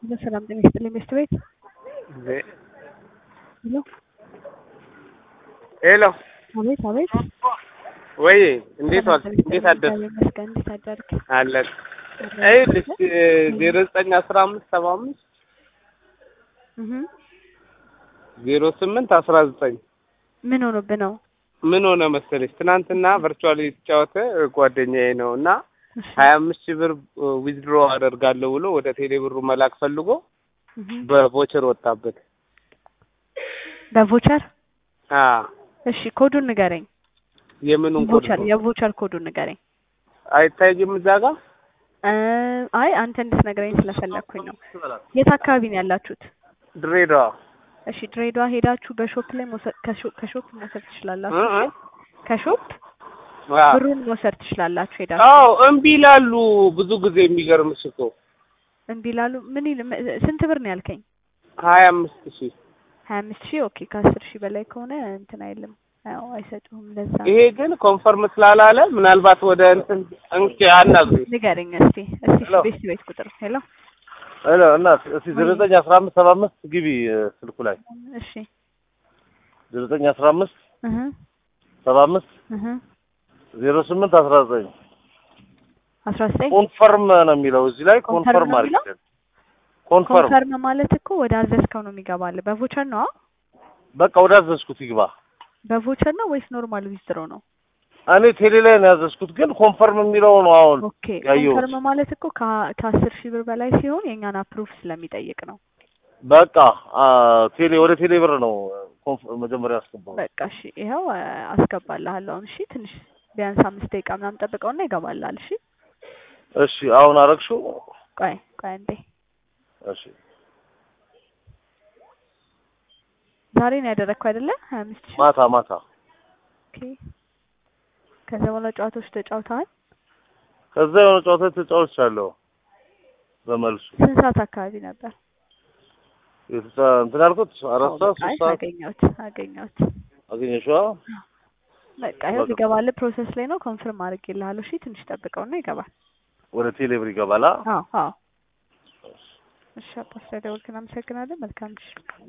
በሰላም ጤና ይስጥልኝ ሚስት ቤት ሄሎ ሄሎ አቤት አቤት ወይ እንዴት ዋልክ? ሰላም ጤና እንዴት ይስጥልኝ። አደርክ? እግዚአብሔር ይመስገን። እንዴት አደርክ? አለን ይኸውልሽ ዜሮ ዘጠኝ አስራ አምስት ሰባ አምስት እህ ዜሮ ስምንት አስራ ዘጠኝ ምን ሆኖብህ ነው? ምን ሆነ መሰለሽ ትናንትና ቨርቹዋል የተጫወተ ጓደኛዬ ነው እና እሺ ሀያ አምስት ሺህ ብር ዊዝድሮ አደርጋለሁ ብሎ ወደ ቴሌ ብሩ መላክ ፈልጎ እህ በቮቸር ወጣበት። በቮቸር አ እሺ ኮዱን ንገረኝ። የምኑን ኮድ ቮቸር ነው? የቮቸር ኮዱን ንገረኝ። አይታይም እዛ ጋር እ አይ አንተ እንድትነግረኝ ስለፈለኩኝ ነው። የት አካባቢ ነው ያላችሁት? ድሬዳዋ እሺ ድሬዳዋ ሄዳችሁ በሾፕ ላይ መውሰድ ከሾ- ከሾፕ መውሰድ ትችላላችሁ። እ እ ከሾፕ አ ብሩን መውሰድ ትችላላችሁ ሄዳችሁ። አዎ እምቢ ይላሉ ብዙ ጊዜ የሚገርምሽ እኮ እምቢ ላሉ ምን ይል ም- ስንት ብር ነው ያልከኝ? ሀያ አምስት ሺህ ሀያ አምስት ሺህ ኦኬ። ከአስር ሺህ በላይ ከሆነ እንትን አይልም። አዎ አይሰጡህም። ለዛ ነው። ይሄ ግን ኮንፈርም ስላላለ ምናልባት ወደ እንትን እንኪ አናግሪ ንገረኝ እስቲ እስቲ ሄሎ። ቤት ቤት ቁጥር ሄሎ ሄሎ እናት እስቲ ዜሮ ዘጠኝ አስራ አምስት ሰባ አምስት ግቢ እ፣ ስልኩ ላይ እሺ ዜሮ ዘጠኝ አስራ አምስት እህ ሰባ አምስት እህ ዜሮ ስምንት አስራ ዘጠኝ አስራ ዘጠኝ ኮንፈርም ነው የሚለው እዚህ ላይ ኮንፈርም ኮንፈርም ነው አድርጊ የሚለው? ኮንፈርም ኮንፈርም ማለት እኮ ወደ አዘዝከው ነው የሚገባልህ። በቮቸር ነው በቃ ወደ አዘዝኩት ይግባ በቮቸር ነው ወይስ ኖርማል ዊዝድሮ ነው? እኔ ቴሌ ላይ ነው ያዘዝኩት ግን ኮንፈርም የሚለው ነው አሁን ኦኬ ያየሁት። ኮንፈርም ማለት እኮ ከ- ከአስር ሺህ ብር በላይ ሲሆን የእኛን አፕሩቭ ስለሚጠይቅ ነው። በቃ አ፣ ቴሌ ወደ ቴሌ ብር ነው ኮንፍ- መጀመሪያ ያስገባው በቃ እሺ ይኸው አ፣ አስገባልሃለሁ አሁን። እሺ ትንሽ ቢያንስ አምስት ደቂቃ ምናምን ጠብቀውና ይገባልሃል። እሺ እሺ አሁን አረግሽው ቆይ ቆይ አንዴ እሺ ዛሬ ነው ያደረግከው አይደለ? ሀያ አምስት ሺህ ማታ ማታ ኦኬ። ከዛ በኋላ ጨዋታዎች ተጫውተዋል። ከዛ የሆነ ጨዋታ ተጫውቻለሁ በመልሱ ስንት ሰዓት አካባቢ ነበር? የተጫ እንትን ያልኩት አራት ሰዓት በቃ አይ፣ ሶስት ሰዓት አገኘሁት አገኘሁት። አገኘሽዋ በቃ ይኸው በቃ። ይገባልህ። ፕሮሰስ ላይ ነው። ኮንፈርም አድርጌልሃለሁ። እሺ ትንሽ ጠብቀውና ይገባል። ወደ ቴሌ ብር ይገባላ አዎ አዎ። እሺ አባ ስለደወልክ እናመሰግናለን። መልካም ምሽት።